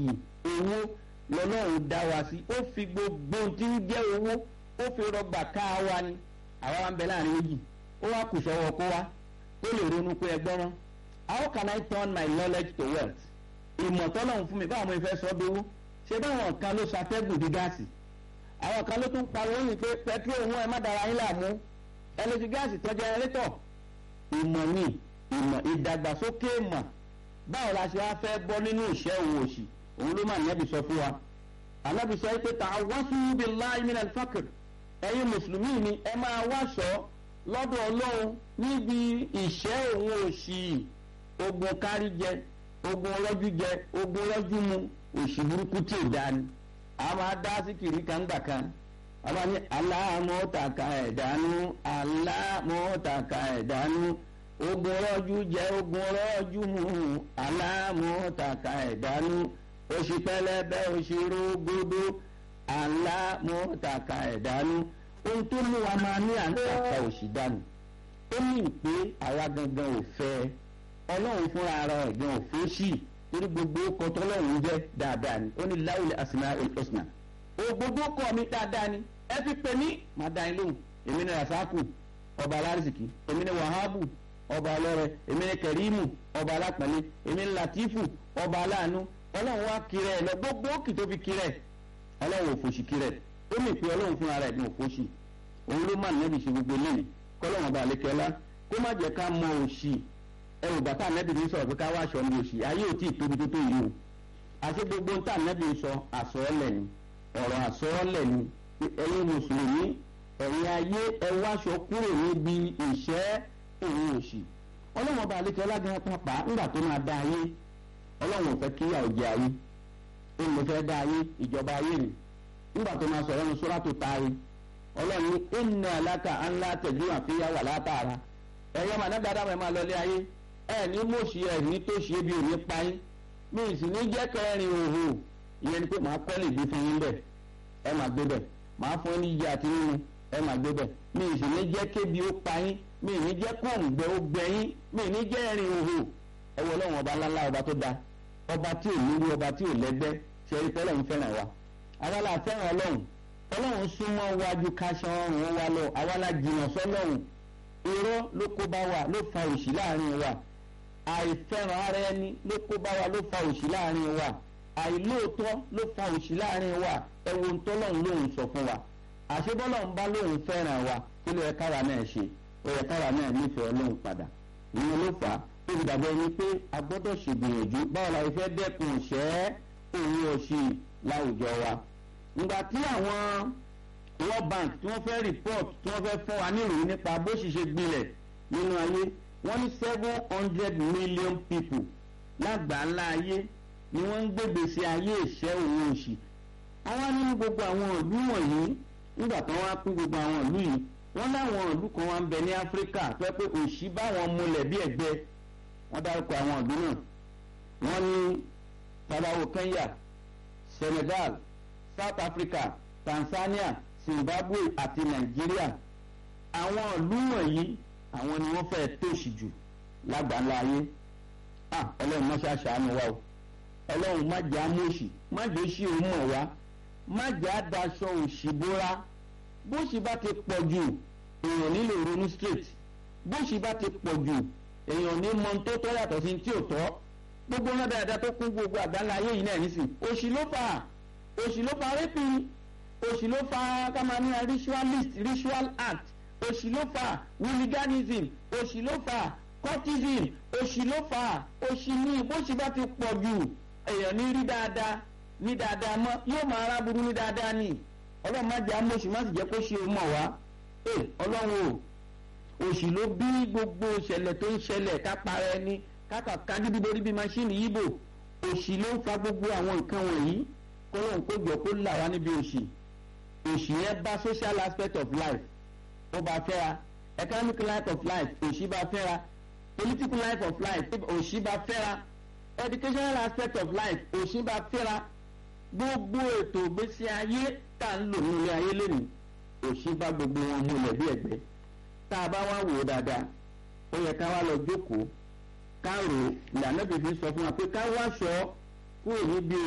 méjì owó lọ́lọ́run dá wa sí ó fi gbogbo tí ń jẹ́ owó ó fi rọgbà ká wa ni àwa wa ń bẹ láàrin méjì ó wá kù sọ́wọ́ kó wa ó lè ronú pé ẹgbọ́n rán how can I turn my knowledge to wealth ìmọ̀ tọ́lọ́run fún mi báwo mo fẹ́ sọ dówó ṣé báwọn kan ló ṣàtẹ́gùn di gáàsì àwọn kan ló tún pariwo yìí pé pẹtrol wọn ẹ má dára yín láàmú ẹlẹ́sì gáàsì tó jẹnẹrétọ̀ ìmọ̀ ni ìmọ̀ ìdàgbàsókè ìmọ̀ báwo la ṣe wá fẹ́ bọ́ nínú ìṣẹ́ òun òṣì òun ló máa nẹ́bi sọ fún wa alábi sọ pé ta'awwasu billahi minal faqr ẹ̀yin mùsùlùmí ni ẹ máa wáṣọ lọ́dọ̀ ọlọ́run níbi ìṣẹ́ òun òṣì ogun kárí jẹ ogun ọlọ́jú jẹ ogun ọlọ́jú mu òṣì burúkú tí ò dáa ni a máa dá síkìrì kan gbà kan a máa ní aláàmọ́tàkà ẹ̀dánú aláàmọ́tàkà ẹ̀dánú ogun ọlọ́jú jẹ ogun ọlọ́jú mu aláàmọ́tàkà ẹ̀dánú oṣù pẹlẹbẹ oṣù rógódó aláàmọ́tàkà ẹ̀dánú ohun tó mú wa máa ní àǹtàkà òṣì dànù ó ní pé àwa gangan ò fẹ́ ọlọ́run fúnra ara ẹ̀ gan ò fẹ́ sí i torí gbogbo ọkọ tọlọ́run jẹ́ dáadáa ni ó ní láwùlẹ̀ àsìmá ìlọsìnà ògbógbó kọ mi dáadáa ni ẹ fi pè mí máa dá yín lóhùn èmi ní rasaku ọba alárísìkí èmi ní wahabu ọba ọlọ́rẹ èmi ní kẹrìmù ọba alápẹ̀lẹ́ èmi ní latifu ọba aláàánú ọlọ́run wá kiri ẹ̀ lọ gbogbo òkì tó fi kiri ẹ̀ ọlọ́run òfòṣì kiri ẹ̀ ó mì pé ọlọ́run fúnra rẹ̀ ní òfòṣì òun ló má nẹ́bi ṣe gbogbo eléyìí kọ́lọ́run ọba àlekẹ́lá kó má jẹ́ ká mọ òṣì ẹrù bàtà nẹ́bí ní sọ̀rọ̀ pé ká wá aṣọ ní oṣù ayé ò tí ì tóbi tó tó yìí o àti gbogbo ń tà nẹ́bí sọ àsọ̀ọ́lẹ̀ ni ọ̀rọ̀ àsọ̀ọ́lẹ̀ ni ẹ̀yin mùsùlùmí ẹ̀yin ayé ẹ wáṣọ kúrò níbi ìṣẹ́ òun òṣì ọlọ́run ọba àlekẹ́ ọlágan pápá ńgbà tó máa dá ayé ọlọ́run ò fẹ́ kí ìyà òjì ayé òun ló fẹ́ dá ayé ìjọba ayé ni ńgbà tó máa sọ̀rọ̀ ní sórà tó ta ayé ọlọ́run ní ìnà aláka ńlá tẹ̀jú àfihàn wà látara ẹ̀yọ́ màá náà dáadáa máa lọ lé ayé ẹ ní mọ̀ọ́sì ẹ ní tó ṣe bí òní pa yín mi sì ní jẹ́ kẹrin òhò ìyẹn ni pé màá kọ́ lè gbé fún yín bẹ̀ ẹ máa gbé bẹ̀ màá fún yín ní ìyá àti nínú ẹ máa gbé bẹ̀ mi sì ní jẹ́ kébi ó pa yín mi ní jẹ́ kóńgbẹ ó gbẹ yín mi ní jẹ́ ẹrin òhò ẹ wọ ọlọ́run ọba ńláńlá ọba tó da ọba tí ò nílé ọba tí ò lẹ́gbẹ́ ṣe é pé ọlọ́run fẹ́ràn wa àwa la fẹ́ràn ọlọ́run ọlọ́run súnmọ́ wájú káṣán ọ̀run wa lọ àwa la jìnnà sọ́lọ́run irọ́ ló kó bá wa ló fa òṣì láàrin wa àìfẹ́ràn ara ẹni ló kó bá wa ló fa òṣì láàrin wa àìlóòótọ́ ló fa òṣì láàrin wa ẹ̀wọ̀n tọ́lọ́run lòun sọ fún wa àṣebọ́lọ́run bá lòun fẹ́ràn wa kí ló yẹ káwa náà ṣe ó yẹ káwa náà nífẹ̀ẹ́ ọlọ́run padà ìyẹn ló fà á ó fi dàbọ̀ ẹni pé a gbọ́dọ̀ ṣègbìyànjú báwo la fẹ́ dẹ́kun ìṣẹ́ òun òṣì láwùjọ wa ìgbà tí àwọn World Bank tí wọ́n fẹ́ report tí wọ́n fẹ́ fún wa níròyìn nípa bó ṣì ṣe gbilẹ̀ nínú ayé wọ́n ní seven hundred million people lágbàńlá ayé ni wọ́n ń gbégbèsè ayé ìṣẹ́ òun òṣì àwọn nínú gbogbo àwọn ìlú wọ̀nyí nígbà tí wọ́n á pín gbogbo àwọn ìlú yìí wọ́n láwọn ìlú kan wá ń bẹ ní áfíríkà tó yẹ pé òṣì bá wọn múlẹ̀ bí ẹ̀gbẹ́ wọ́n dárúkọ àwọn ìlú náà wọ́n ní tabawo kenya senegal south africa tanzania zimbabwe àti nàìjíríà àwọn ìlú wọ̀nyí àwọn ni wọ́n fẹ́ẹ́ tòṣì jù lágbàńlá ayé ah ọlọ́run má ṣàṣàánú wa o ọlọ́run má jẹ́ amóṣì má jẹ́ òṣì òun mọ̀ wá má jẹ́ àdaṣọ òṣì bóra bóṣì bá ti pọ̀ jù èèyàn nílò ronú straight bóṣì bá ti pọ̀ jù èèyàn ní mọ tó tọ́ yàtọ̀ sí tí ò tọ́ gbogbo náà dáadáa tó kún gbogbo àgbáńlá ayé yìí náà nísìn òṣì ló fà òṣì ló fà rẹ́pì òṣì ló fà kámánì ritualist ritual act òṣì ló fà hooliganism òṣì ló fà cultism òṣì ló fà òṣì ní bóṣì bá ti pọ̀ jù èèyàn ní rí dáadáa ní dáadáa mọ́ yóò máa ráburú ní dáadáa ní ọlọ́run má jẹ́ amóṣì má sì jẹ́ kó ṣe mọ̀ wá ọlọ́run o òṣì ló bí gbogbo ìṣẹ̀lẹ̀ tó ń ṣẹlẹ̀ ká para ẹni káka kágídí borí bí maṣíìnì yíbò òṣì ló ń fa gbogbo àwọn nǹkan wọ̀nyí kọ́lọ́run kó jọ kó là wá níbi òṣì òṣì yẹn bá social aspect of life ó bá fẹ́ra economic life of life òṣì bá fẹ́ra political life of life òṣì bá fẹ́ra educational aspect of life òṣì bá fẹ́ra gbogbo ètò ìgbésí ayé tá à ń lò nílé ayé lónìí òṣì bá gbogbo wọn múlẹ̀ bí ẹ̀gbẹ́ tá a bá wá wò ó dáadáa ó yẹ ká wá lọ jókòó ká rò ìlànà bìbí sọ fún wa pé ká wá aṣọ kúrò níbi